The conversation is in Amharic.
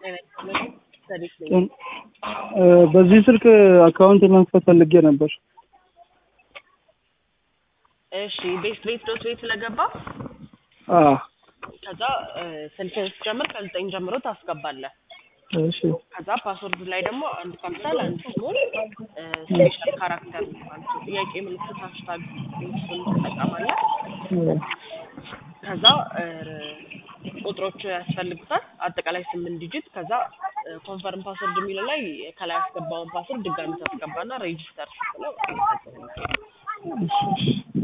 ጤና ይስጥልኝ። ሰዲቅ ነኝ። በዚህ ስልክ አካውንት ለመክፈት ፈልጌ ነበር። እሺ ቤት ቤት ዶት ቤት ስለገባ አዎ ከዛ ስልክህን ስትጀምር ከዘጠኝ ጀምሮ ታስገባለህ። እሺ ከዛ ፓስወርድ ላይ ደግሞ አንድ ካፒታል አንድ ስሞል ስፔሻል ካራክተር ማለት ነው። ጥያቄ ምልክት ሃሽታግ እሱን ትጠቀማለህ። ከዛ ቁጥሮች ያስፈልጉታል አጠቃላይ ስምንት ዲጂት። ከዛ ኮንፈርም ፓስወርድ የሚለው ላይ ከላይ ያስገባውን ፓስወርድ ድጋሚ ታስገባና ሬጂስተር ስትለው ይፈጽምልሃል።